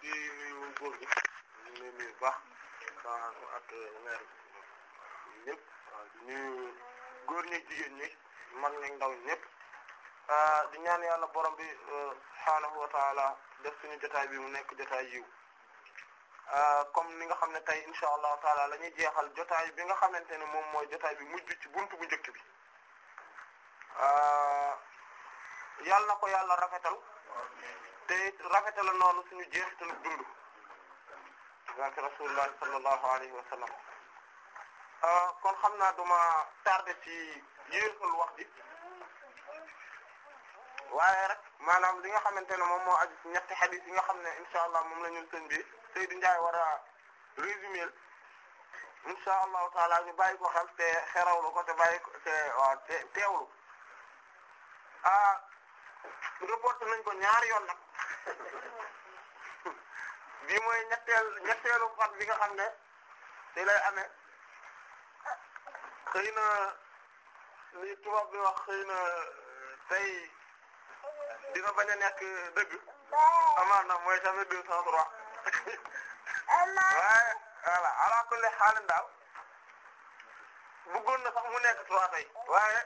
di nuyu góor gi di nuyu bu baax ak maire ñëpp di nuyu góor ñi jigéen ñi mag ñi ndaw ñëpp di ñaan yàlla borom bi subhaanahu wa taala def suñu jotaay bi mu nekk jotaay yiw comme ni nga xam ne tey insha allahu taala la ñuy jeexal jotaay bi nga xamante ne moom mooy jotaay bi mujj ci buntu bu njëkk bi yàlla na ko yàlla rafetal te rafetal noonu suñu jeexital dund barke rasulullah sallallahu alayhi wa sallam kon xam naa duma tardé ci yéexal wax ji waaye rek maanaam li nga xamante ne moom moo aju ci ñetti xadis yi nga xam ne insha allah moom la ñun sëñ bi Seydou Ndiaye war a résumer insha allahu taala ñu bàyyi ko xel te xerawlu ko te bàyyi ko te waaw te teewlu ah reporté nañ ko ñaari yoon nag bii mooy ñetteel ñetteelu fan bi nga xam ne te lay amee xëy na li tubaab bi wax xëy na tey dina bañ a nekk dëgg amaan na mooy tamit deux cent trois waaye voilà ala kulli xaalin daal bëggoon na sax mu nekk trois tey waaye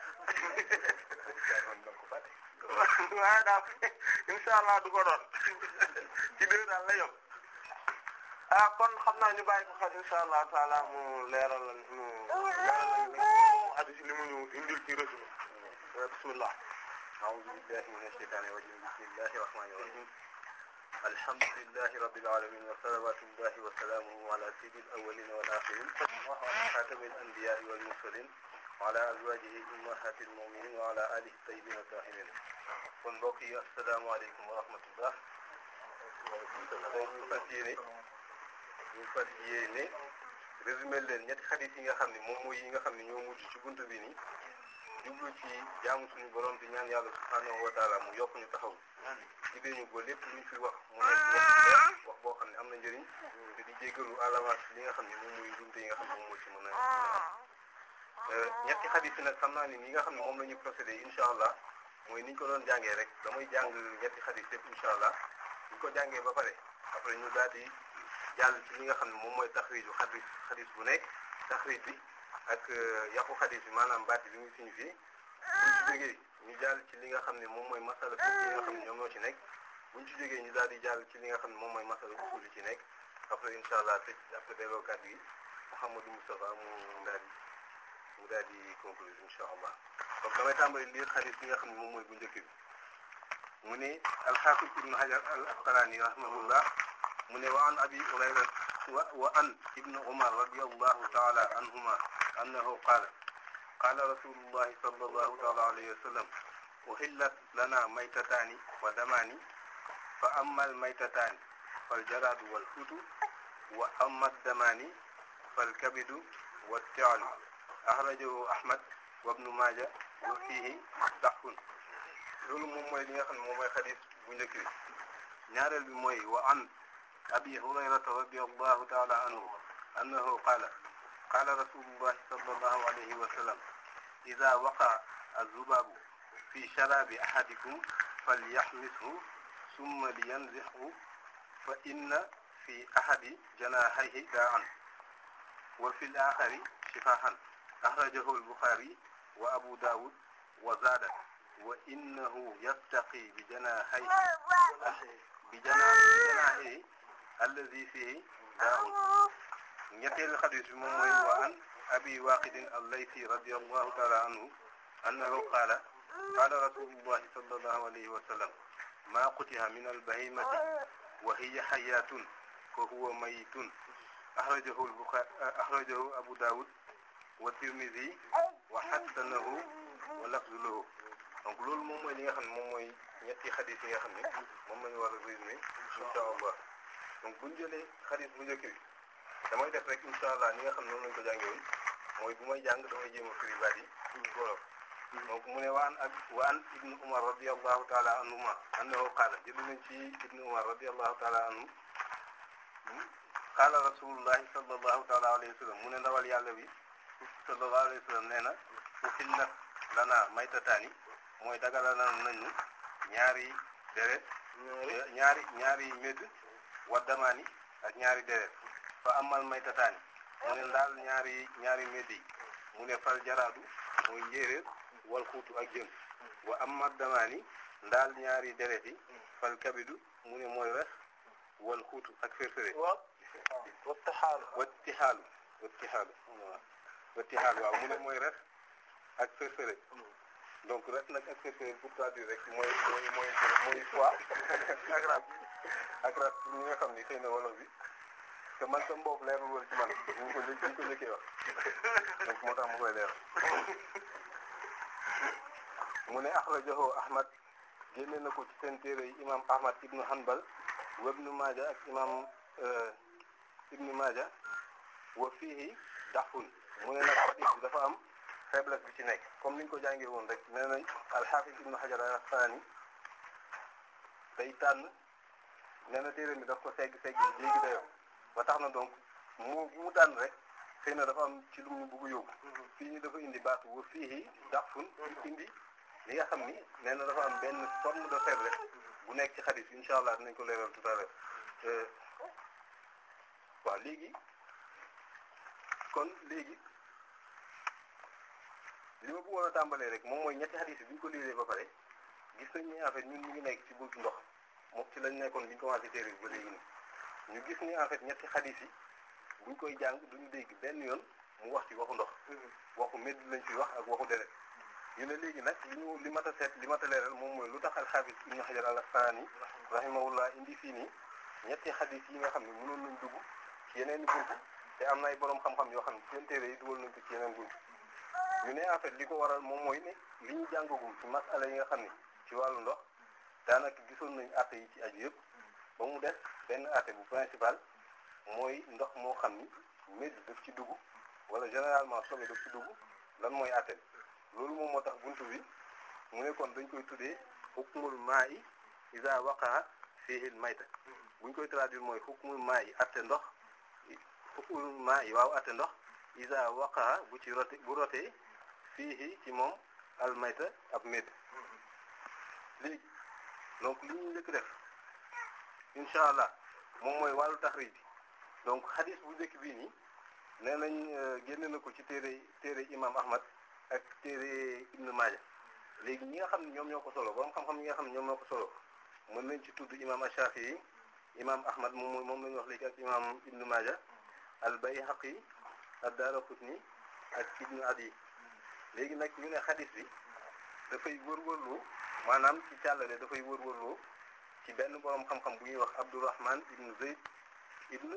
waaye daal insha allah du ko doon ci deux daal la yom ah kon xam naa ñu bàyyi ko xel insha allah taala mu leeral mu leeral mu aju ci li mu ñu indil ci résumé bismillah أعوذ بالله من الشيطان الرجيم بسم الله الرحمن الرحيم الحمد لله رب العالمين وصلوات الله وسلامه على سيد الأولين والآخرين وعلى خاتم الأنبياء والمرسلين وعلى أزواجه أمهات المؤمنين وعلى آله الطيبين الطاهرين kon mbokk yi asalaamaaleykum wa rahmatullah ñu fas yéene ñu fas yéene résumé leen ñetti xadis yi nga xam ne moom mooy yi nga xam ne ñoo mujj ci buntu bi nii jublu ci jaamu suñu borom di ñaan yàlla subhaanahu wa taala mu yokk ñu taxaw jigéen ñu ko lépp luñ fi wax mu nekk wax wax boo xam ne am na njëriñ te di jéggalu à l'avance li nga xam ne moom mooy njumte yi nga xam ne moom moo ci mën a am ñetti xadis yi nag xam naa ni ni nga xam ne moom la ñu procédé incha allah mooy niñ ko doon jàngee rek damay jàng ñetti xadis yëpp incha allah ñu ko jàngee ba pare après ñu daal di jàll ci li nga xam ne moom mooy taxriiju xadis xadis bu nekk taxriij bi ak yàqu xadis bi maanaam baat bi muy signifie buñ ci jógee ñu jàll ci li nga xam ne moom mooy masala fiqh yi nga xam ne ñoom ñoo ci nekk buñ ci jógee ñu daal di jàll ci li nga xam ne moom mooy masala usul yi ci nekk après incha allah tëj après delloo kàddu yi Mouhamadou Moustapha mu daal di mu daal di conclure incha allah donc damay tàmbali lire xadis bi nga xam ne moom mooy bu njëkk bi mu ne al-Hafiz ibn Hajar al-Asqalani rahimahullah mu ne wa an abi Hurayra wa an ibn Umar radiyallahu ta'ala anhuma annahu qaala qaala rasulullahi sallallahu ta'ala alayhi wa sallam uhillat lana maytataani wa damaani fa amma al-maytataani fal jaraadu wal huutu wa amma ad-damaani fal kabidu wat ta'lu axrajahu Ahmad wa ibnu Maaja wa fiihi da'fun loolu moom mooy li nga xam ne moom mooy xadis bu njëkk bi ñaareel bi mooy wa an abi hurayrata radiyallahu ta'ala anhu annahu qaala qaala rasulullahi sallallahu alayhi wa sallam idha waqa'a az-zubaabu fi sharabi ahadikum falyaxmishu summa liyanzixhu fa inna fi ahadi janaahihi daa'an wa fi al-aaxari shifaahan axrajahu al-Buxaari wa Abu Daawud wa zaada wa innahu yattaqi bi janaahihi bi janaahihi allazi fiihi daa'un ñetteelu xadis bi moom mooy wa an Abi Waaqid al-Laythi radiyallahu ta'ala anhu annahu qaala qaala rasuulullahi sallallahu alayhi wa sallam maa quti'a min al-bahiimati wa hiya hayyaatun fa huwa mayyitun axrajahu al-Buxaari axrajahu Abu Daawud wa Tirmidhi wa hassanahu wa lafzu lahu donc loolu moom mooy li nga xam ne moom mooy ñetti xadis yi nga xam ne moom la ñu war a résumé incha allah donc bu ñu jëlee xadis bu njëkk bi damay def rek incha allah ni nga xam ne noonu lañu ko jàngee woon mooy bu may jàng damay jéem a firi baat yi ci wolof donc mu ne wa an ak wa an ibnu umar radiyallahu taala anhuma annahu qaala jël nañ ci ibnu umar radiyallahu taala anhu qaala rasulullahi sallallahu taala alayhi wa sallam mu ne ndawal yàlla bi sallallahu alayhi wa sallam nee na uhillat lana maytataani mooy dagala nañu ñaari deret ñaari ñaari médd wa damaani ak ñaari deret fa amal maytataani mu ne ndaal ñaari ñaari meddi yi mu ne fal jaraadu mooy njéeréer wal xuutu ak jën wa amma damaani ndaal ñaari deret yi fal kabidu mu ne mooy res wal xuutu ak férféré waaw wattixaalu wattixaalu wattixaalu wattixaalu waaw mu ne mooy res ak férféré donc res nag ak férféré pour traduire rek mooy mooy mooy mooy foie ak ras ak ras pour ñi nga xam ni xëy na wolof bi te man sama bopp leerul woon ci man ñu ko njëkk ñu ko njëkkee wax donc moo tax mu koy leeral mu ne axrajahu Ahmad génne na ko ci seen téere yi imam Ahmad ibnu Hanbal wa ibnu Maaja ak imam ibnu Maaja wa fiihi daxfun mu ne nag xadis bi dafa am faiblesse bi ci nekk comme niñ ko jàngee woon rek nee nañ al-Hafiz ibnu Hajar al-Asqalani day tànn nee na téere mi daf ko segg segg léegi dayoo ba tax na donc moo bu mu tànn rek xëy na dafa am ci lu mu bëgg yóbbu fii ni dafa indi baatu wa fiihi daxfun indi li nga xam ni nee na dafa am benn forme de faiblesse bu nekk ci xadis incha allah dinañ ko leeral tout à l'heure waaw léegi kon léegi li ma bëggoon a tàmbalee rek moom mooy ñetti xadis yi bi ñu ko liiree ba pare gis nañ ni en fait ñun ñu ngi nekk ci buntu ndox moom ci lañ nekkoon bi ñu commencé téere bi ba léegi nii ñu gis ni en fait ñetti xadis yi buñ koy jàng duñu dégg benn yoon mu wax ci waxu ndox waxu medd lañ fi wax ak waxu deret ñu ne léegi nag li ñu li mat a seet li mat a leeral moom mooy lu tax alxaafis ibnu xajar al asqalaani rahimahullah indi fii nii ñetti xadis yi nga xam ne mënoon nañ dugg ci yeneen i bunt te am na ay borom xam-xam yoo xam ne seen téere yi dugal nañ ko ci yeneen bunt ñu ne en fait li ko waral moom mooy ne li ñu jàngagum ci masala yi nga xam ne ci wàllu ndox daanaka gisoon nañ atte yi ci aju yëpp ba mu des benn atte bu principal mooy ndox moo xam ni médd daf ci dugg wala généralement sobe daf ci dugg lan mooy atte bi loolu moom moo tax buntu bi mu ne kon dañ koy tuddee hukmul maa'i iza waqa'a fihi al mayta buñ koy traduire mooy hukmul maa'i atte ndox hukmul maa'i waaw atte ndox iza waqa'a bu ci rote bu rotee fihi ci moom al mayta ab médd léegi donc li ñu njëkk def incha allah moom mooy wàllu taxriij bi donc xadis bu njëkk bii nii nee nañ génne na ko ci téere téere imam Ahmad ak téere Ibn Maaja léegi ñi nga xam ne ñoom ñoo ko solo borom xam-xam ñi nga xam ne ñoom ñoo ko solo mën nañ ci tudd imam Ash-Shafi'i imam Ahmad moom moom la ñu wax léegi ak imam Ibn Maaja al-Bayhaqi ad-Daraqutni ak Ibn Adi léegi nag ñu ne xadis bi dafay wër-wërloo maanaam ci càllale dafay wër-wërloo ci benn borom xam-xam bu ñuy wax Abdurrahman ibn Zayd ibn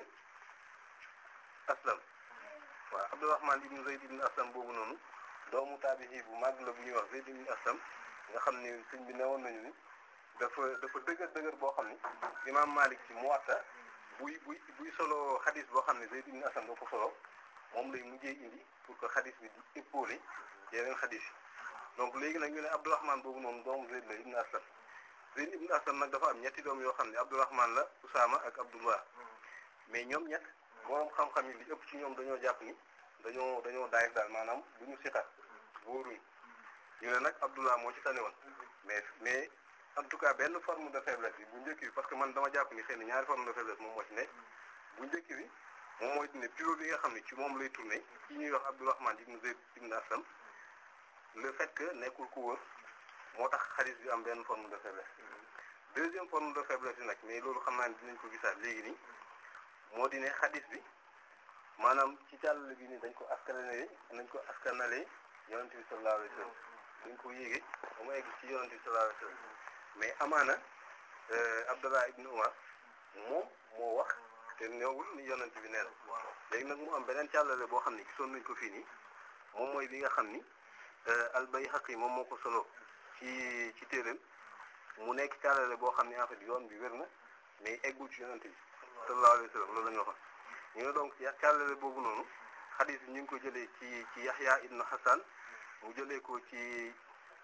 Aslam waaw Abdurrahman ibn Zayd ibn Aslam boobu noonu doomu taabihi bu màgg la bu ñuy wax Zayd ibn Aslam nga xam ni sëñ bi newoon nañu ni dafa dafa dëgër dëgër boo xam ni imaam Malik ci Muwatta buy buy buy solo xadis boo xam ne Zayd ibn Aslam doo ko solo moom lay mujjee indi pour que xadis bi di épauler yeneen xadis yi donc léegi nag ñu ne Abdurrahman boobu noonu doomu Zayd la ibn Aslam Zayd ibn Aslam nag dafa am ñetti doom yoo xam ne Abdurrahman la Usaama ak Abdullah mais ñoom ñett borom xam-xam yi li ëpp ci ñoom dañoo jàpp ni dañoo dañoo daayif daal maanaam du ñu siqat wóoruñ ñu ne nag Abdullah moo ci tane woon mais mais en tout cas benn forme de faiblesse bi bu njëkk bi parce que man dama jàpp ni xëy na ñaari forme de faiblesse moom moo ci nekk bu njëkk bi moom mooy ne pivot bi nga xam ne ci moom lay tourné ci ñuy wax Abdurrahman ibn Zayd ibn Aslam le fait que nekkul ku wër moo tax xadis bi am benn forme de faiblesse deuxième forme de faiblesse bi nag mais loolu xam naa ne dinañ ko gisaat léegi nii moo di ne xadis bi maanaam ci càll bi ni dañ ko askanale dañ ko askanale yonent bi sallallahu alayhi wasallam dañ ko yéege ba mu egg ci yonent bi sallallahu alayhi wasallam mais amaana Abdallah ibn Umar moom moo wax te neewul ni yonent bi nee na léegi nag mu am beneen càllale boo xam ne gisoon nañ ko fii nii moom mooy bi nga xam ni al-Bayhaqi moom moo ko solo ci ci téeréem mu nekk càllale boo xam ne en fait yoon bi wér na mais eggul ci yonent bi sallallahu alayhi wasallam loolu la ñu waxoon ñu ne donc ci càllale boobu noonu xadis bi ñu ngi ko jëlee ci ci Yahya ibn Hassan mu jëlee ko ci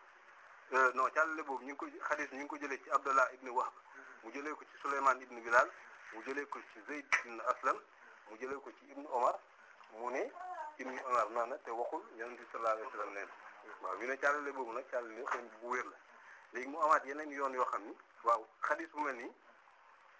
non càllale boobu ñu ngi ko xadis bi ñu ngi ko jëlee ci Abdallah ibn Wahb mu jëlee ko ci Souleymane ibn Bilal mu jëlee ko ci Zayd ibn Aslam mu jëlee ko ci Ibn Omar mu ne Ibn Omar noonu te waxul yonent bi sallallahu alayhi wasallam nee na waaw ñu ne càllale boobu nag càllale xëy bu wér la léegi mu amaat yeneen yoon yoo xam ni waaw xadis bu mel nii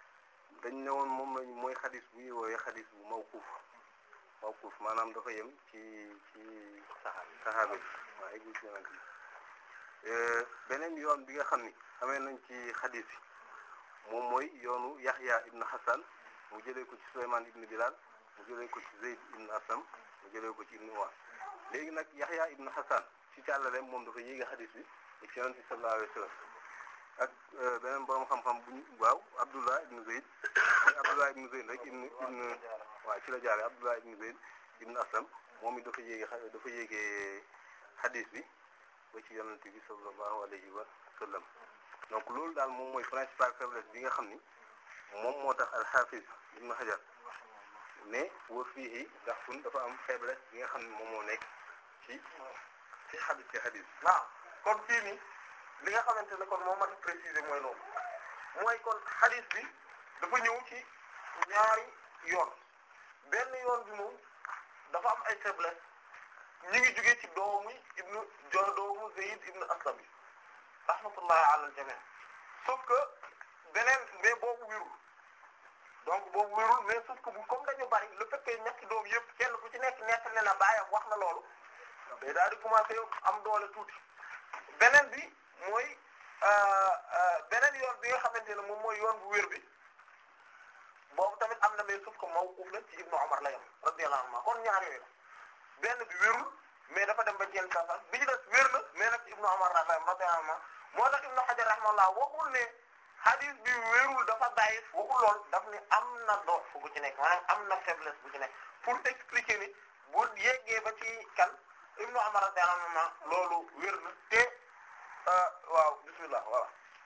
dañ ne woon moom lañ mooy xadis bu ñuy woowee xadis bu mawquf mawquf maanaam dafa yem ci ci saxaaba bi waaye gis yonent bi beneen yoon bi nga xam ni xamee nañ ci xadis bi moom mooy yoonu Yaxya ibn Hasan mu jëlee ko ci Sulaymaan ibn Bilal mu jëlee ko ci Zayd ibn Aslam mu jëlee ko ci ibn Umar léegi nag Yaxya ibn Hasan ci càllale moom dafa yéege xadis bi ba ci yonent bi sallallahu alayhi wa sallam ak beneen borom xam-xam bu ñu waaw Abdullah ibn Zayd mooy Abdullah ibn Zayd rek ibn ibn waaw ci la jaaree Abdullah ibn Zayd ibn Aslam moom it dafa yéege dafa yéege xadis bi ba ci yonent bi sallallahu alayhi wa sallam donc loolu daal moom mooy principal faiblesse bi nga xam ni moom moo tax al-Hafiz ibn Hajar mais wa fii ndax fun dafa am faiblesse bi nga xam ni moom moo nekk ci ci xadis ci xadis waaw kon fii nii li nga xamante ne kon moo mat a préciser mooy loolu mooy kon xadis bi dafa ñëw ci ñaari yoon benn yoon bi moom dafa am ay faiblesse ñu ngi jógee ci doomu ibnu jo doomu Zayd ibnu Aslam bi rahmatullahi ala al jami sauf que beneen mais boobu wérul donc boobu wérul mais sauf que bu comme dañu bari le fait que ñetti doom yëpp kenn ku ci nekk nekk ne na baayam wax na loolu day daal di commencer am doole tuuti beneen bi mooy beneen yoon bi nga xamante ne moom mooy yoon bu wér bi boobu tamit am na mais sauf que mawquf la ci Ibnu Umar la yam radiyallahu anhu kon ñaar yooyu la benn bi wérul mais dafa dem ba jël sasa bi ci des wér na mais nag ci Ibnu Umar la yam radiyallahu anhu moo tax Ibnu Hajar rahimahullah waxul ne hadith bi wérul dafa bàyyi waxul lool daf ne am na doot fu bu ci nekk maanaam am na faiblesse bu ci nekk pour expliquer ni bu yeggee ba ci kan Ibnu Umar radiyallahu anhu loolu wér na te waaw bismillah voilà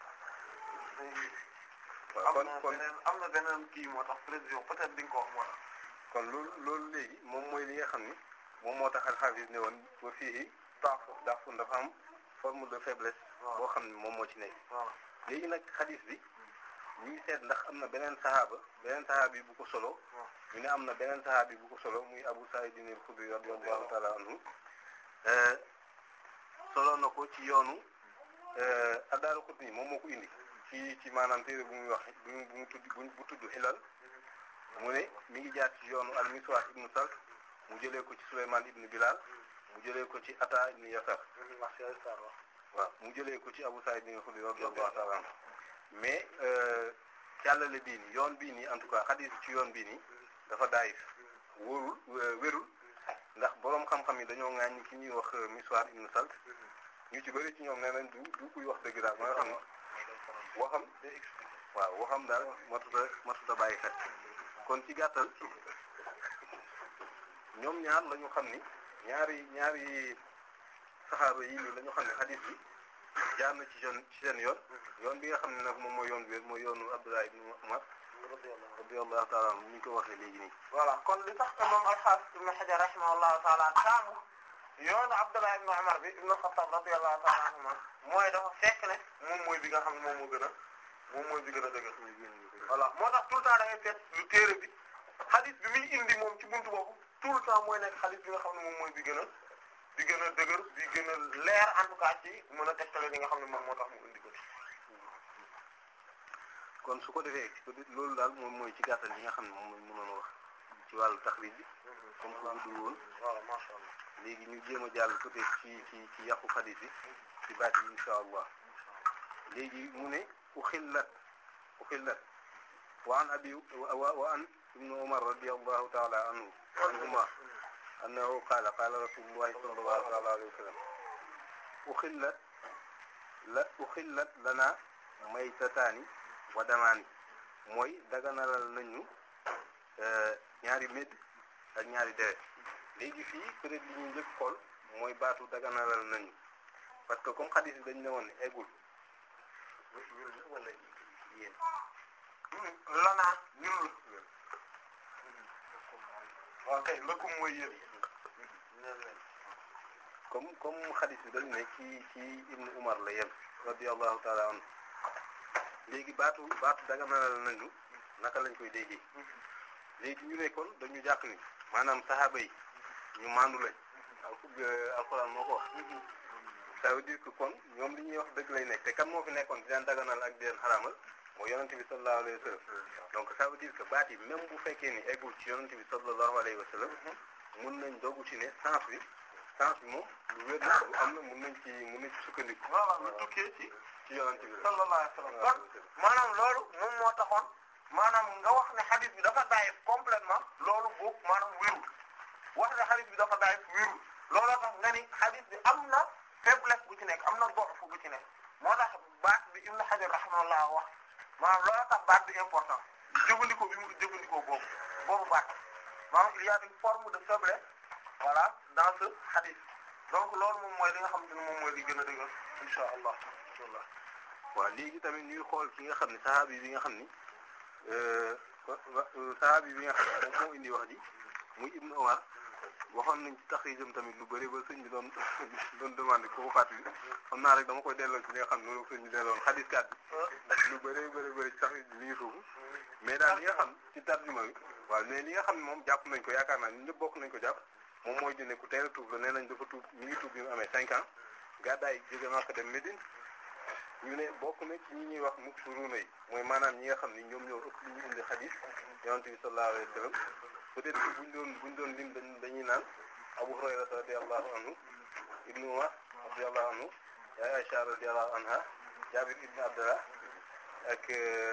waaw am kon na kon beneen am na beneen kii moo tax précision peut-être di nga ko wax moo tax kon loolu loolu léegi moom mooy li nga xam ni moom moo tax al-Hafiz ne woon ba fii daafu daafu dafa am forme de faiblesse waaw. boo xam ni moom moo ci nekk voilà léegi nag xadis bi ñu ngi seet ndax am na beneen sahaaba beneen sahaaba yi bu ko solo waaw. ñu ne am na beneen sahaaba yi bu ko solo muy Abu Sa'id al-Khudri radiyallahu ta'ala anhu solo na ko ci yoonu ad-Daraqutni moom moo ko indi ci ci maanaam téere bu muy wax bu mu bu mu tudd bu bu tudd Hilal mu ne mi ngi jaar ci yoonu al-Miswar ibn Salt mu jëlee ko ci Sulaymaan ibn Bilal mu jëlee ko ci Ata ibn Yasar waaw mu jëlee ko ci Abu Sa'id al-Khudri radiyallahu ta'ala anhu mais càllale bii nii yoon bii nii en tout cas xadis ci yoon bii nii dafa daayif wóorul wérul ndax boroom xam-xam yi dañoo ŋaañ ki ñuy wax Miswar ibn Salt ñu ci bëri ci ñoom nee nañ du du kuy wax dëgg daal ba nga xam ne waxam waaw waxam daal matuta matuta bàyyi xel kon ci gàttal ñoom ñaar la ñu xam ni ñaari ñaari saxaaba yi nii la ñu xam ne xadis bi jaar na ci seen ci seen yoon yoon bi nga xam ne nag moom mooy yoon bi mooy yoonu Abdullah ibn Umar radiyallahu ta'ala anhu ñu ko waxee léegi nii voilà kon li tax imam al-Hafiz ibn Hajar rahimahullahu ta'ala taamu yoonu Abdullah ibn Umar bi ibn Khattab radiyallahu ta'ala anhuma mooy dafa fekk ne moom mooy bi nga xam ne moom moo gën a moom mooy bi gën a dëgër voilà moo tax tout le temps da ngay seet lu téere bi hadith bi muy indi moom ci buntu boobu tout le temps mooy nekk hadith bi nga xam ne moom mooy bi gën a bi gën a dëgër bi gën a leer en tout cas ci mën a tegtale li nga xam ne moom moo tax mu indi ko ci kon su ko defee loolu daal moom mooy ci gàttal li nga xam ne moom lañ mënoon wax ci wàllu taxrij bi comme que guddul woon voilà masha Allah léegi ñu jéem a jàll peut-être ci ci ci yàqu xadis yi ci baat yi insha allah léegi mu ne uxillat uxillat wa an abi wa wa an ibnu umar radiyallahu ta'ala anhu anhuma annahu qaala qaala rasulullahi sallallahu ta'ala alayhi wa sallam uxillat la uxillat lana maytataani wa damaani mooy daganalal nañu ñaari médd ak ñaari deret léegi fii peut-être li ñuy njëkk xool mooy baatu daganalal nañu parce que comme xadis bi dañ ne woon ne eggul ñun wala yéen lanaa ñun la waaw kay lëkkum mooy yéen comme comme xadis bi dañ ne ci ci ibnu umar la yem radiyallahu taala anhu léegi baatu baatu daganalal nañu naka lañ koy déggee léegi ñu ne kon dañu jàpp ni maanaam saxaaba yi ñu maandu lañ alxuraan moo ko wax ça veut dire que kon ñoom li ñuy wax dëgg lay nekk te kan moo fi nekkoon di leen daganal ak di leen xaraamal mooy yonent bi sallallahu alayhi wa sallam donc ça veut dire que baat yi même bu fekkee ni eggul ci yonent bi sallallahu alayhi wa sallam mun nañ dogu ci ne sens bi sens bi moom lu wér la lu am na mun nañ ci mun nañ ci sukkandiku voilà lu tukkee ci ci yonent bi sallallahu alayhi wa sallam kon maanaam loolu moom moo taxoon maanaam nga wax ne hadith bi dafa daayif complètement loolu boobu maanaam wérul wax ne hadith bi dafa daayif wérul looloo tax nga ni hadith bi am na faiblesse bu ci nekk am na dox bu ci nekk moo tax baat bi Ibn Hajar rahimahullah wax maanaam looloo tax baat bi important jëfandikoo bi mu jëfandikoo boobu boobu baat maanaam il y a une forme de faiblesse voilà dans ce hadith donc loolu moom mooy li nga xamante ne moom mooy li gën a dëgër insha allah inshallah waaw léegi tamit ñuy xool ki nga xam ne sahabi bi nga xam ni sahabi bi nga xam ne moom moo indi wax ji muy Ibn Umar waxoon nañ ci taxrijam tamit lu bëri ba sëñ bi doon doon demandé ko fàttali xam naa rek dama koy delloo ci li nga xam ne loolu sëñ bi delloon xadis kat bi lu bëri bëri bëri ci taxrij bi mi ngi foofu mais daal li nga xam ci tarjuma bi waaw mais li nga xam ne moom jàpp nañ ko yaakaar naa ñun ñëpp bokk nañ ko jàpp moom mooy dine ku teel a tuub la nee nañ dafa tuub mi ngi tuub bi mu amee cinq ans gàddaay jóge Makka dem Médine ñu ne bokk na ci ñi ñuy wax muksiruna yi mooy maanaam ñi nga xam ni ñoom ñoo ëpp li ñu indi xadis yonent bi sallallahu alayhi wa sallam peut-être que buñ doon buñ doon lim dañ dañuy naan Abu Hurayra radiyallahu anhu Ibnu Umar radiyallahu anhu yaay Aisha radiyallahu anha Jabir ibn Abdullah ak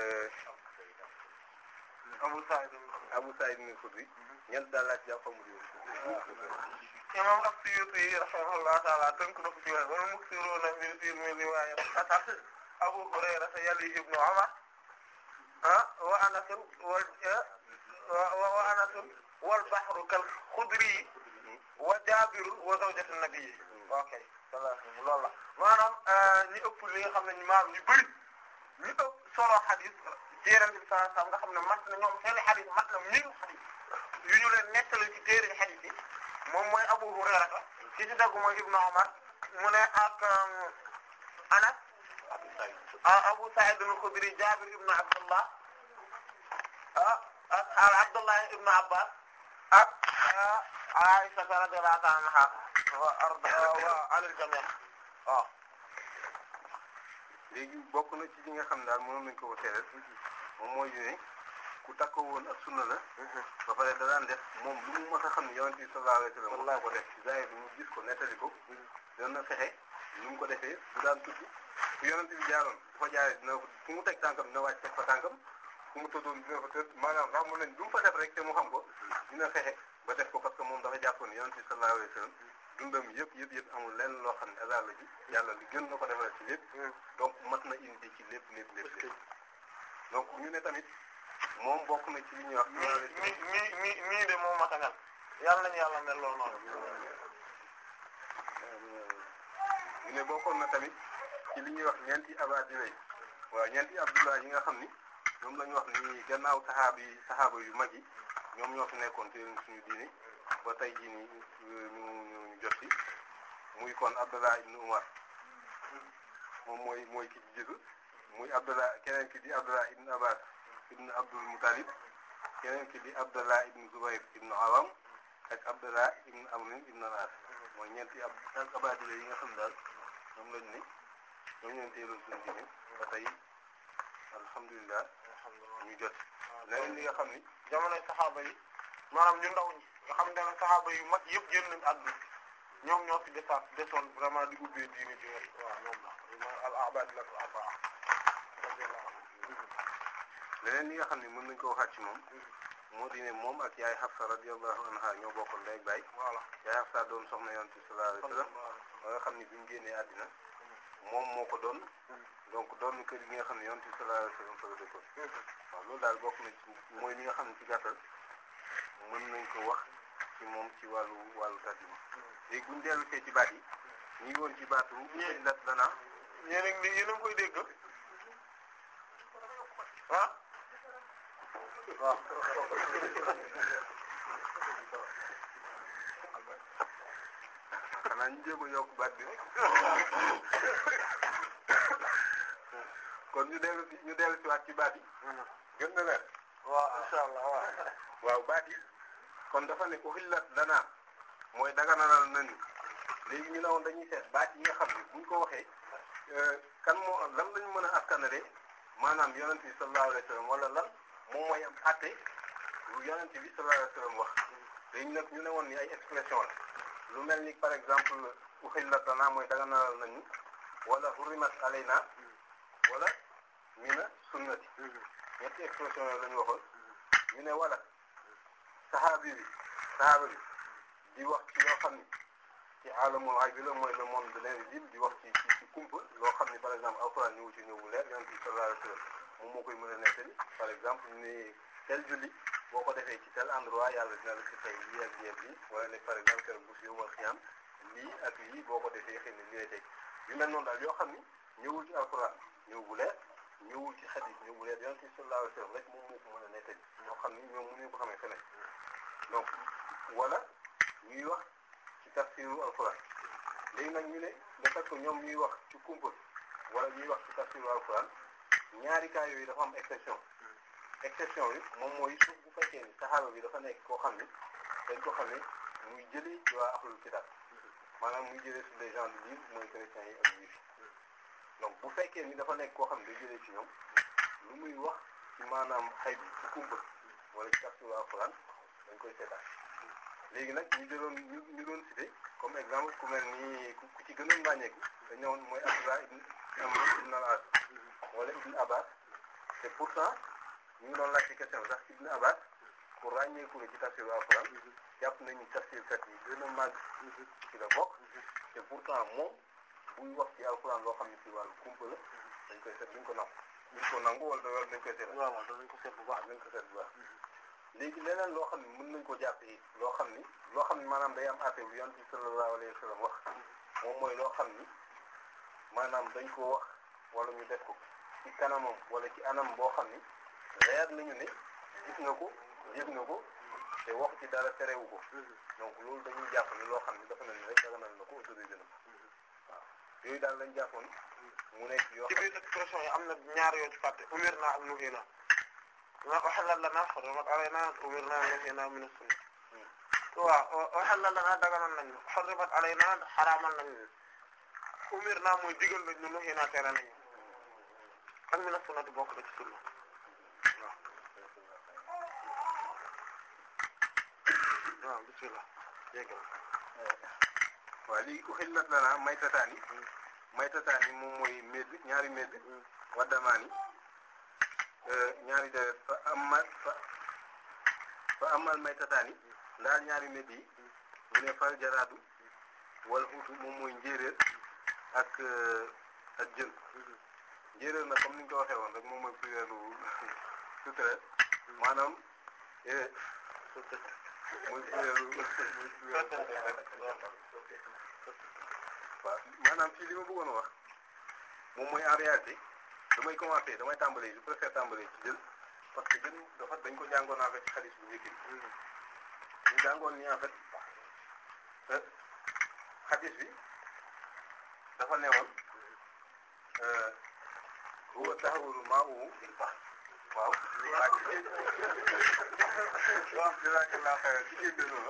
Abu Sa'id Abu Sa'id al-Khudri ñeent daal laa ci jàpp xamul yow. imam as-Suyuti rahimahullah ta'ala tënk na ko ci wax wal muksiruna min fi min riwayat Anas Abu Hurayra yali ibnu Umar ah wa Anas wal wa Anas wal bahru kal Khudri wa Jabir wa zawjatu nabi ok loolu la maanaam ñi ëpp li nga xam ne maanaam ñu bëri ñi ëpp solo hadith ci Yonent bi sallallahu alayhi wasallam nga xam ne mat na ñoom seen hadith mat na mille hadith yu ñu leen nettali ci téere hadith yi moom mooy Abu Hurayra ci ci dagg mooy Ibnu Umar mu ne ak Anas Abu Sa'id al-Khudri Jabir ibn Abdullah ah ak Abdullah ibn Abbas ak Aisha radiyallahu anha wa arda wa alal jami' waaw léegi bokk na ci li nga xam daal mënoon nañ ko ko teelal moom mooy ne ku takkoo woon ak sunna la ba pare da daan def moom lu mu mës a xam ne yonent bi sallallahu alayhi wa sallam ko def ci zahir bi mu gis ko nettali ko doon na fexe lu mu ko defee bu daan tukki fu yonent bi jaaroon bu fa jaaree dina fu mu teg tànkam dina wàcc teg fa tànkam fu mu tëddoon dina fa tëdd maanaam xam mu leen lu mu fa def rek te mu xam ko dina fexe ba def ko parce que moom dafa jàppoon ne yonent bi sallallahu alayhi wa sallam dundam yëpp yëpp yëpp amul lenn loo xam ne hasard la ji yàlla li gën na ko defal ci lépp donc mat na indi ci lépp lépp lépp lépp donc ñu ne tamit moom bokk na ci li ñuy wax. mi mi mi mii de moo mat a mel yàlla nañu yàlla mel loolu noonu. ñu ne bokkoon na tamit ci li ñuy wax ñeenti abadila yi waaw ñeenti abdullah yi nga xam ni ñoom la ñu wax ni gannaaw saxaaba yi saxaaba yu mag yi ñoom ñoo fi nekkoon te suñu diine ba tey jii nii ñu ñu jot ci muy kon Abdullah ibn Umar moom mooy mooy ki ci jiitu muy Abdullah keneen ki di Abdullah ibn Abbas ibn Abdul Muttalib keneen ki di Abdullah ibn Zubayr ibn Awam ak Abdullah ibn Amr ibn al-As mooy ñeenti ab abadila yi nga xam daal ñoom lañ ni ñoom ñoo teeloon suñu diine ba tey alhamdulilah ñu jot leneen li nga xam ni jamonoy saxaaba yi maanaam ñu ndaw ñi nga xam ne saxaaba yu mag yëpp génn nañ àdduna ñoom ñoo fi desaat desoon vraiment di ubbee diine ji waaw ñoom la al abadila al arbaa leneen li nga xam ne mën nañ ko waxaat ci moom moo di ne moom ak yaay Hafsa radiyallahu anha ñoo bokkoon ndey ak baay voilà yaay Hafsa doon soxna yonent bi sallallahu alayhi wasallam ba nga xam ne bi mu génnee àddina moom moo ko doon donc doon kër gi nga xam ne yonent bi sallallahu alayhi wasallam fa la dëkkoon waaw loolu daal bokk na ci mooy li nga xam ne ci gàttal mën nañ ko wax ci moom ci wàllu wàllu tarjuma léegi buñ dellu see ci baat yi ñu ngi woon ci baatu ñi lat dana yéen a ngi yéen a ngi koy dégg ah waaw xanaa ñu jéem a yokk baat bi kon ñu dellu si ñu dellu si waat ci baat yi gën na leer waaw insha allah waaw waaw baat yi kon dafa ne uhillat lana mooy daganalal nañu léegi ñu ne woon dañuy seet baat yi nga xam ne buñ ko waxee kan moo lan lañu mën a askanale maanaam yonent bi sallallahu alayhi wa sallam wala lan moom mooy am àtte lu yonent bi sallallahu alayhi wa sallam wax léegi nag ñu ne woon ni ay expression la lu mel ni par exemple uhillat lanaa mooy daganalal nañu wala hurrimat alaynaa wala mina sunnati ñetti expression yooyu la ñu waxoon ñu ne wala saxaabi bi saxaaba bi di wax ci loo xam ni ci alamul ghaib bi la mooy le monde de l'invisible di wax ci ci ci kumpa loo xam ni par exemple alxuraan ñëwu ci ñëw bu leer yonent bi sallallahu alayhi wa sallam moom moo koy mën a nettali par exemple ni tel julli boo ko defee ci tel endroit yàlla dina la ci fay lii ak lii ak lii wala ne par exemple keroog bu fi yomal xiyam lii ak lii boo ko defee xëy na lii lay teg yu mel noonu daal yoo xam ni ñëwul ci alxuraan ñëw bu leer ñëwul ci xadis ñëw bu leer yonent bi sallallahu alayhi wa sallam rek moom moo ko mën a nettali ñoo xam ni ñoom mënuñu ko xamee feneen donc wala ñuy wax ci tafsiru alxuraan léegi nag ñu ne le fait que ñoom ñuy wax ci kumpa wala ñuy wax ci tafsiru alxuraan ñaari cas yooyu dafa am exception exception bi moom mooy suuf bu fekkee ni saxaaba bi dafa nekk koo xam ni dañ ko xam ne muy jëlee ci waa ahlul kitab maanaam muy jëlee sur les gens du livre mooy chrétiens yi ak juifs donc bu fekkee ni dafa nekk koo xam ne day jëlee ci ñoom lu muy wax ci maanaam xay bi ci kumpa wala ci tafsiru alxuraan dañ koy seetaan léegi nag ñu jëloon ñu ñu doon cité comme exemple ku mel ni ku ci gënoon ràññeeku dañ ñëwoon mooy Abdullah ibn Amr ibn al-As wala ibn Abbas te pourtant ñu ngi doon laajte question sax ibn Abbas ku ràññeeku la ci tafsiru alxuraan jàpp nañu tafsirkat yi gën a màgg ci la bokk te pourtant moom buy wax ci alxuraan loo xam ne ci wàllu kumpa la dañ koy seet duñ ko nangu duñ ko nangu wala wala dañ koy seet waaw waaw danañ ko seet bu baax dañ ko seet bu baax léegi leneen loo xam ne mën nañ ko jàpp yi loo xam ni loo xam ni maanaam day am affaire bu yonent bi sallallahu alayhi wa sallam wax moom mooy loo xam ni maanaam dañ ko wax wala ñu def ko ci kanamam wala ci anam boo xam ni leer nañu ne gis nga ko yëg nga ko te wax ci dara terewu ko donc loolu dañuy jàpp ni loo xam ni dafa mel ni rek daganal na ko autorisé na ko waaw yooyu daal lañ jàppoon mu nekk yoo ci biir expression yi am na ñaar yoo ci fàtte umir naa ak nuhi naa ma uhillat lanaa hurrimat alaynaa umir naa nuhi naa min as-sunna waaw uhillat lanaa daganal nañ hurrimat alaynaa xaraamal nañ umir naa mooy digal nañ ñu nuhi naa tere nañ ak min as-sunnati bokk na ci sunna waaw waaw bismillah yéggal waaw lii uhillat lanaa maytataani maytataani moom mooy médd ñaari médd waddamaani ñaari deret fa amal fa fa amal maytataani ndaal ñaari médd yi mu ne fal jaraadu wal xuutu moom mooy njéeréer ak ak jën njéeréer nag comme ni ñu ko waxee woon rek moom mooy plurielu sauterelle maanaam mooy plurielu mooy plurielu waaw maanaam fii li ma bëggoon a wax moom mooy en réalité damay commencer damay tàmbalee je préfère tàmbalee ci jël parce que jën dafa dañ ko jàngoon en fait ci xadis bu njëkk bi ñu jàngoon ni en fait xadis bi dafa newoon huwa tahuru ma'uhu waaw waaw ci géej waaw jazakallahu khairan ci géej noonu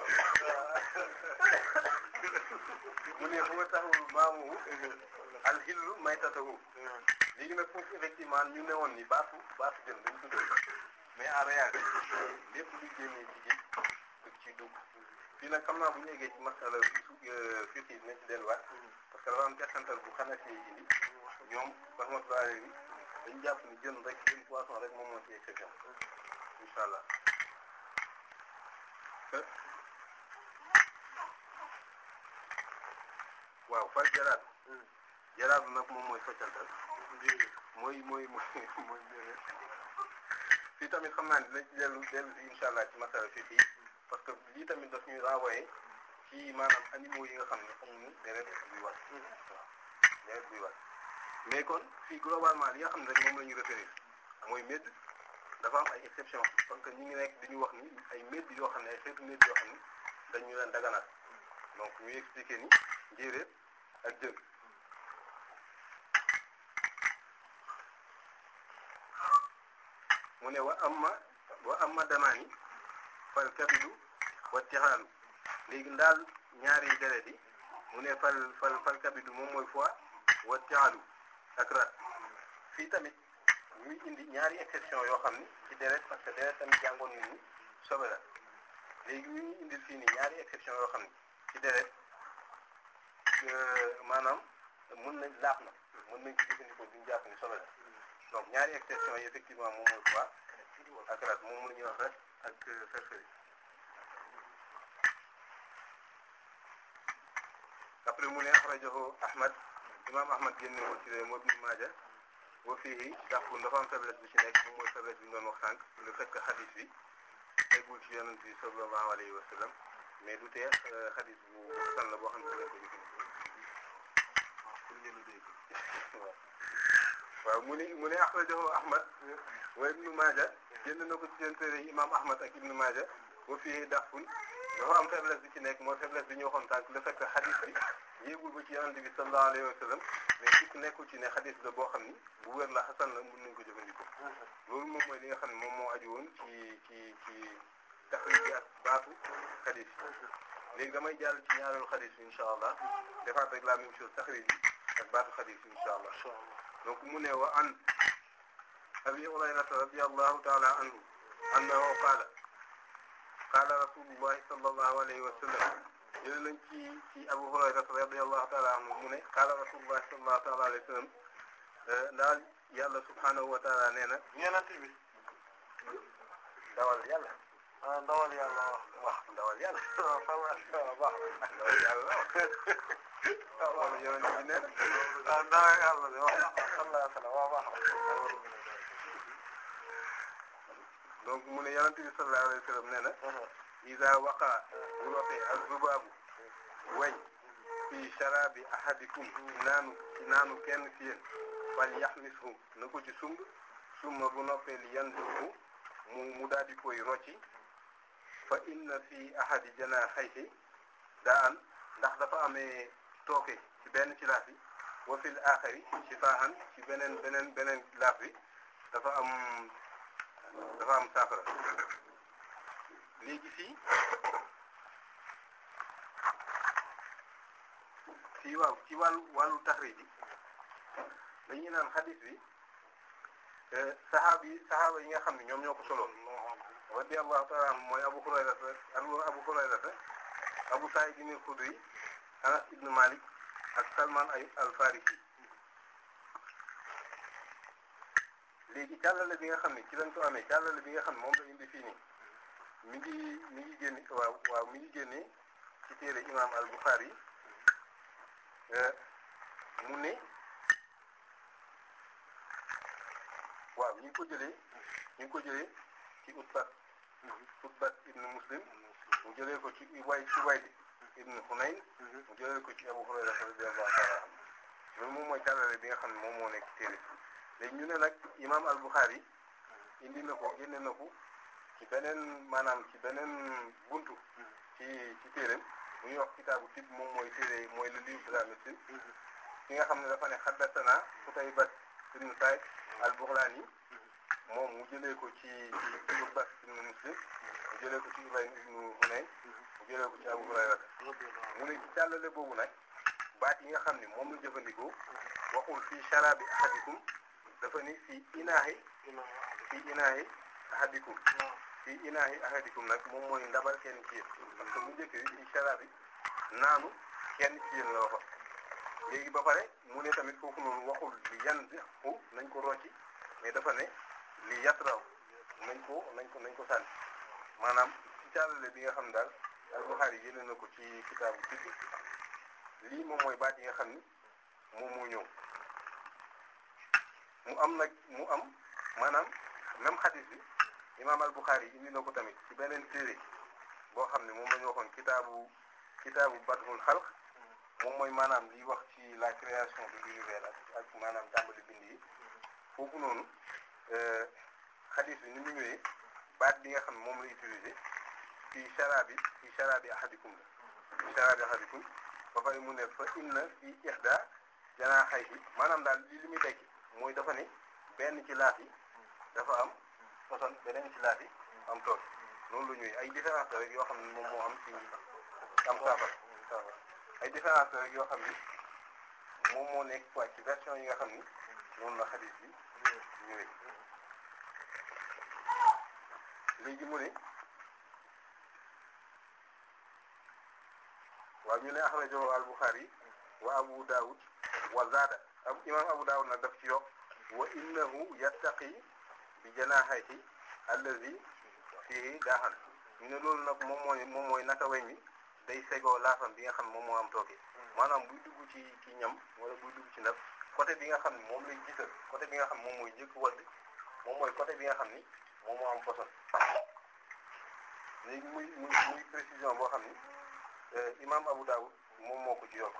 mu ne huwa tahuru ma'uhu al-hillu maytatuhu léegi nag foofu effectivement ñu ne woon ni baatu baatu jën dañ ko dugg mais en réalité lépp luy génnee ci géej dëgg ci dugg fii nag xam naa bu ñu eggee ci masala su fii ci nañ ci delluwaat parce que dafa am teqantal bu xanaa ci indi ñoom rahmatullah alayhi dañu jàpp ni jën rek jën poisson rek moom moo ci exception incha allah waaw fal jaraat jaraat nag moom mooy soccantal mooy mooy mooy mooy njëriñ fii tamit xam naa ne dinañ ci dellu dellu si incha allah ci masala fii fii parce que lii tamit daf ñuy renvoyer ci maanaam animaux yi nga xam ne amuñu deret buy wat waaw deret buy wat mais kon fii globalement li nga xam ne rek moom la ñu retenir mooy médd dafa am ay exception parce que ñu ngi nekk dañuy wax ni ay médd yoo xam ne ay xeetu médd yoo xam ne dañu leen daganaat donc ñuy expliquer ni njéeréer ak jën mu ne wa amma wa amma damaani fal kabidu wa tixaalu léegi ndaal ñaari deret yi mu ne fal fal fal kabidu moom mooy foie wa tixaalu ak rat fii tamit ñuy indi ñaari exception yoo xam ni ci deret parce que deret tamit jàngoon nañu sobe la léegi ñu ngi indil fii nii ñaari exception yoo xam ni ci deret maanaam mën nañ laaf na mën nañ ko jëfandikoo duñu jàpp ni sobe la donc ñaari exception yi effectivement moom mooy quoi ak rat moom la ñuy wax rat ak ferferi après mu ne axrajahu Ahmad imam Ahmad génne ko ci moo Ibn Maaja boo fii dàqul dafa am faiblesse bu ci nekk moom mooy faiblesse bi ñu doon wax sànq le fait que xadis bi teggul ci yonent bi sallallahu alayhi wa sallam mais du tee xadis bu san la boo xam ne lañ ko jëfandikoo waaw mu ne mu ne axrajahu Ahmad wa Ibn Maaja génn na ko ci seen téere imam Ahmad ak Ibn Maaja boo fii dàqul dafa am faiblesse bi ci nekk mooy faiblesse bi ñu waxoon sànq le fait que xadis bi yéegul ba ci yonent bi sallallahu alayhi wa sallam mais sikk nekkul ci ne xadis la boo xam ni bu wér la xasan la mën nañ ko jëfandikoo loolu moom mooy li nga xam ne moom moo aju woon ci ci ci taxrij bi ak baatu xadis léegi damay jàll ci ñaareelu xadis bi incha allah defaat rek la même chose taxrij bi ak baatu xadis bi incha allah donc mu ne wa an abi hurayrata radiyallahu taala anhu annahu qaala qaala rasulullahi sallallahu alayhi wa sallam jële nañ ci ci Abu Hurayra radiyallahu ta'ala anhu mu ne qaala rasulullah sallallahu ta'ala alayhi wa sallam ndaal yàlla subhanahu wa ta'ala nee na ñenant bi ndawal yàlla ah ndawal yàlla wax wax ndawal yàlla waaw xam baax ndawal yàlla wax wala yonent bi nee na ah ndawal yàlla de wax sallallahu alayhi wa sallam waaw baax donc mu ne yonent bi sallallahu alayhi wa sallam nee na iza waqa bu rotee az-zubaabu weñ fi sharabi ahadikum naanu ci naanu kenn ci yéen fal yaxmishu na ko ci sumb summa bu noppee li yanzihu mu mu daal di koy rocci fa inna fi ahadi janaahayhi daan ndax dafa amee tooke ci benn ci laaf bi wa fil aaxari shifaahan ci beneen beneen beneen laaf bi dafa am dafa am saafara léegi fii fii waaw ci wàllu wàllu taxriij bi dañuy naan xadis bi saxaaba yi saxaaba yi nga xam ne ñoom ñoo ko solo radiyallahu ta'ala anhu mooy Abu Hurayra Abu Hurayra Abu Sa'id al-Khudri Anas ibn Malik ak Salman ay al-Farisi léegi càllale bi nga xam ne ci lañ ko amee càllale bi nga xam ne moom la indi fii nii mi ngi mi ngi génne waaw waaw mi ngi génne ci téere imam al-Bukhari mu ne waaw ñu ngi ko jëlee ñu ngi ko jëlee ci Utbat Utbat ibn Muslim mu jëlee ko ci way ci Wayd ibn Hunayn mu jëlee ko ci Abu Hurayra radiyallahu ta'ala anhu loolu moom mooy càllale bi nga xam ne moom moo nekk ci téere léegi ñu ne nag imam al-Bukhari indi na ko génne na ko ci beneen maanaam ci beneen buntu ci ci téereem bu ñuy wax kitaabu tib moom mooy téere mooy le livre de la médecine ki nga xam ne dafa ne haddathana Qutayba ibn Sa'id al-Baghlani moom mu jëlee ko ci ci Utba ibn Muslim mu jëlee ko ci Ibrahim ibn Hunayn mu jëlee ko ci Abu Hurayra mu ne ci càllale boobu nag baat yi nga xam ne moom la jëfandikoo waxul fii sharabi ahadikum dafa ni fii inaahi fii inaahi ahadikum fii inaahi ahadikum nag moom mooy ndabal kenn ci yéen parce que bu njëkk bi fii sharabi naanu kenn ci yéen la waxoon léegi ba pare mu ne tamit foofu noonu waxul li yan xu nañ ko rocci mais dafa ne li yatraw nañ ko nañ ko nañ ko sànni maanaam ci càllale bi nga xam daal al-Bukhari génne na ko ci kitaabu tibbi lii moom mooy baat yi nga xam ni moom moo ñëw mu am nag mu am maanaam même xadis bi imaam al-Bukhari indi na ko tamit ci beneen téere boo xam ne moom la ñu waxoon kitaabu kitaabu Badhul Khalq moom mooy maanaam liy wax ci la création de l'univers ak ak maanaam tàmbali bind yi foofu noonu xadis bi ni mu ñëwee baat bi nga xam ne moom la utilisé fii sharabi fii sharabi ahadikum la fii sharabi ahadikum ba pare mu ne fa inna fii ihda janaaxayhi maanaam daal li li muy tekki mooy dafa ne benn ci laaf yi dafa am poson beneen ci laaf yi am tool loolu la ñuy ay différence la rek yoo xam ne moom moo am ci am saafara saafara ay différence la rek yoo xam ni moom moo nekk quoi ci version yi nga xam ni noonu la xadis bi ñëwee léegi mu ne waaw ñu ne axrajahu al-Bukhari wa Abu Dawud wa zaada imam Abu Dawud nag daf ci yokk wa innahu yattaqi bi janahihi allazi fihi daaxan ñu ne loolu nag moom mooy moom mooy naka weñ mi day segoo laafam bi nga xam ne moom moo am tooke maanaam buy dugg ci ci ñam wala buy dugg ci ndab côté bi nga xam ne moom lay gisal côté bi nga xam ne moom mooy njëkk wadd moom mooy côté bi nga xam ni moom moo am poson léegi muy muy muy précision boo xam ni imam Abu Dawud moom moo ko ci yokk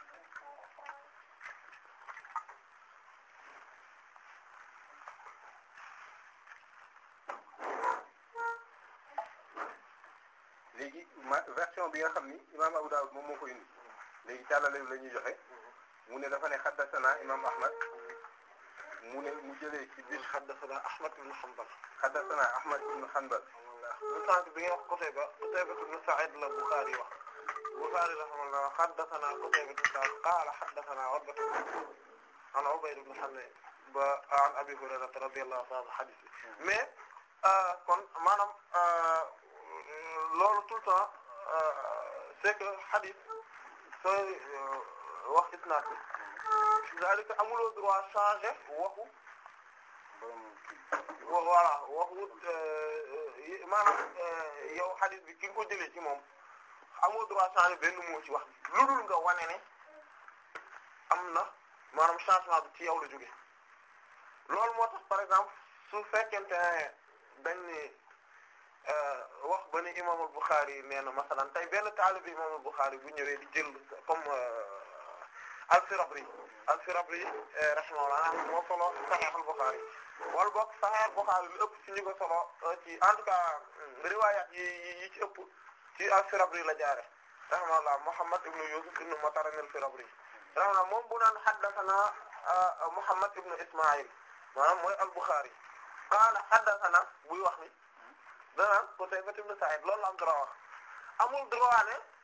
léegi ma version bi nga xam ni imam Abu Dawud moom moo ko indi léegi càllale la ñuy joxe mu ne dafa ne xaddasana imam Ahmad mu ne mu jëlee ci biir haddathana Ahmad ibn Hanbal xaddasana Ahmad ibn Hanbal mu sànq bi nga wax Qutayba Qutayba ibn Sa'id la Bukhari wax Bukhari rahimahullah haddathana Qutayba ibn Sa'id qala haddathana Utba an Ubayd ibn Hanbal ba an Abi Hurayra radiyallahu ta'ala hadith mais kon maanaam loolu tout le temps c'est que hadith sooy wax isnaad bi c'est-à-dire que amuloo droit changer waxu voilà waxu maanaam yow hadith bi ki nga ko jëlee ci moom amoo droit changer benn mot ci wax bi lu dul nga wane ne am na maanaam changement bi ci yow la jóge loolu moo tax par exemple su fekkente ne dañ ni wax ba ni imam al-Bukhari nee na masalan tey benn taalibi imam al-Bukhari bu ñëwee di jël comme al-Firabri al-Firabri rahimahullah moo solo Sahih al-Bukhari wala boog Sahih al-Bukhari lu ëpp ci ñu ko solo ci en tout cas riwayat yi yi ci ëpp ci al-Firabri la jaare rahimahullah Muhammad ibn Yusuf ibn Matar al-Firabri rahimahullah moom bu naan haddathana Muhammad ibn Isma'il maanaam mooy al-Bukhari qaala haddathana buy wax ni danaan Qutayba ibn Sa'id loolu la am droit wax amul droit ne